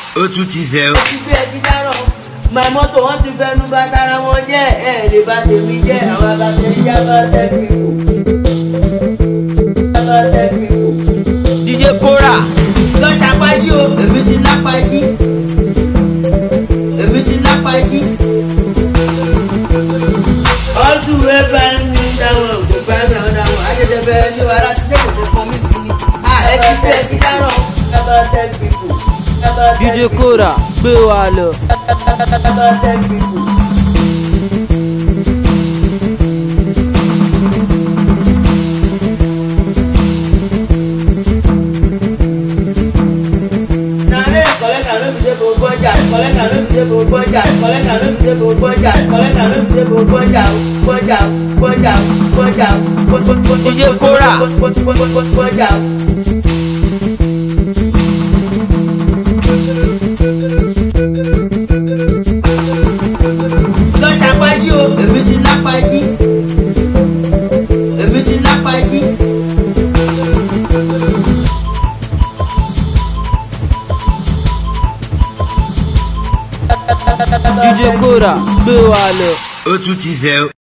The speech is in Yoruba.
ó tún ti zẹ o. ti fi ẹtí dáràn máa mọ́tò wọ́n ti fẹnu bá tara wọn jẹ́ ẹ̀ lè bá tèmi jẹ́ àwọn abàṣẹ ìjà bá tẹ́lẹ̀ ìkò. bá tẹ́lẹ̀ ìkò. DJ Kora lọ ṣàpájí o èmi ti lápájí èmi ti lápájí. ọdún ẹ bá ń ní dáwọn òkú bá mi àwọn dáwọn àjẹjẹ bẹ́ẹ̀ ní wàrà tí lẹ́yìn tó kọ́ mí sí ni. ẹ ti fi ẹtí dáràn ẹ bá tẹ́lẹ̀ ìkò. DJ Kora gbé wa lọ. bá tẹ́lẹ̀ ìkò. Nare kọlẹ́kà ló fi ṣe gbogbo ọjà kọlẹ́kà ló fi ṣe gbogbo ọjà kọlẹ́kà ló fi ṣe gbogbo ọjà kọlẹ́kà ló fi ṣe gbogbo ọjà gbọ́jà gbọ́jà gbọ́jà DJ Kora. gbọ́jà. lọ ṣàpájí o èmi ti lápájí èmi ti lápájí. DJ Kora gbé wa lọ. ó tún ti zẹ o.